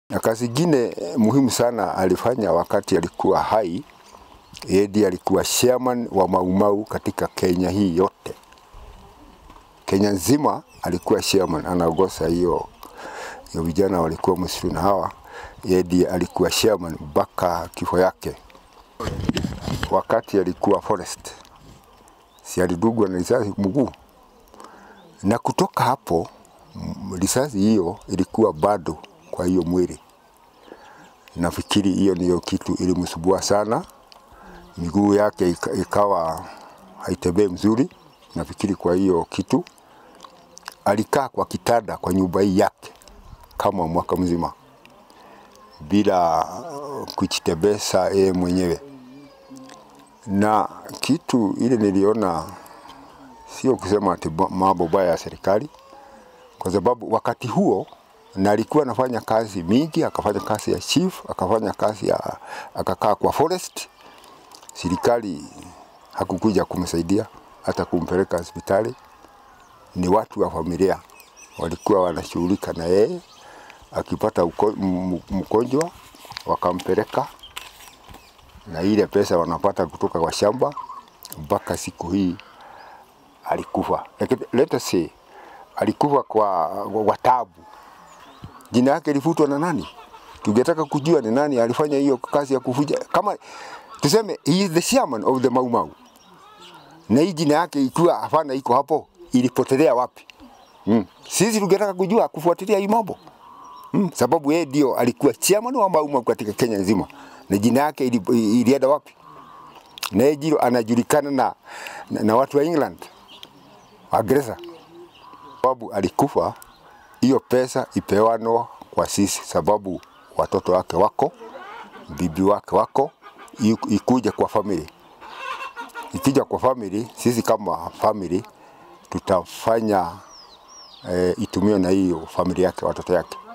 Na kazi ingine muhimu sana alifanya wakati alikuwa hai, yeye ndiye alikuwa chairman wa Maumau katika Kenya hii yote. Kenya nzima alikuwa chairman, anaongoza hiyo hiyo, vijana walikuwa msitu na hawa, yeye ndiye alikuwa chairman mpaka kifo yake. Wakati alikuwa forest, si alidugwa na risasi mguu, na kutoka hapo m- risasi hiyo ilikuwa bado kwa hiyo mwili. Nafikiri hiyo ndiyo kitu ilimsumbua sana, miguu yake ika- ikawa haitembei mzuri. Nafikiri kwa hiyo kitu alikaa kwa kitanda kwa nyumba hii yake kama mwaka mzima bila uh, kujitembeza yeye mwenyewe, na kitu ile niliona sio kusema ati ba- mambo baya ya serikali, kwa sababu wakati huo na alikuwa anafanya kazi mingi, akafanya kazi ya chief, akafanya kazi ya akakaa kwa forest. Serikali hakukuja kumsaidia hata kumpeleka hospitali, ni watu wa familia walikuwa wanashughulika na yeye, akipata uko- m- m- mgonjwa wakampeleka na ile pesa wanapata kutoka kwa shamba mpaka siku hii alikufa. Lakini Let us say alikufa kwa, kwa tabu. Jina yake ilifutwa na nani? Tungetaka kujua ni nani alifanya hiyo kazi ya kufuja. Kama tuseme he is the chairman of the Mau Mau, na hii jina yake ikiwa hapana iko hapo, ilipotelea wapi? Mm. Sisi tungetaka kujua kufuatilia hii mambo mm. Sababu yeye ndio alikuwa chairman wa Mau Mau katika Kenya nzima, na jina yake ili- ilienda wapi? Na yeye ndio anajulikana na, na, na watu wa England Waingereza, sababu alikufa, hiyo pesa ipewanwa kwa sisi, sababu watoto wake wako, bibi wake wako, iku- ikuje kwa family. Ikija kwa family, sisi kama family tutafanya eh, itumiwe na hiyo familia yake, watoto yake.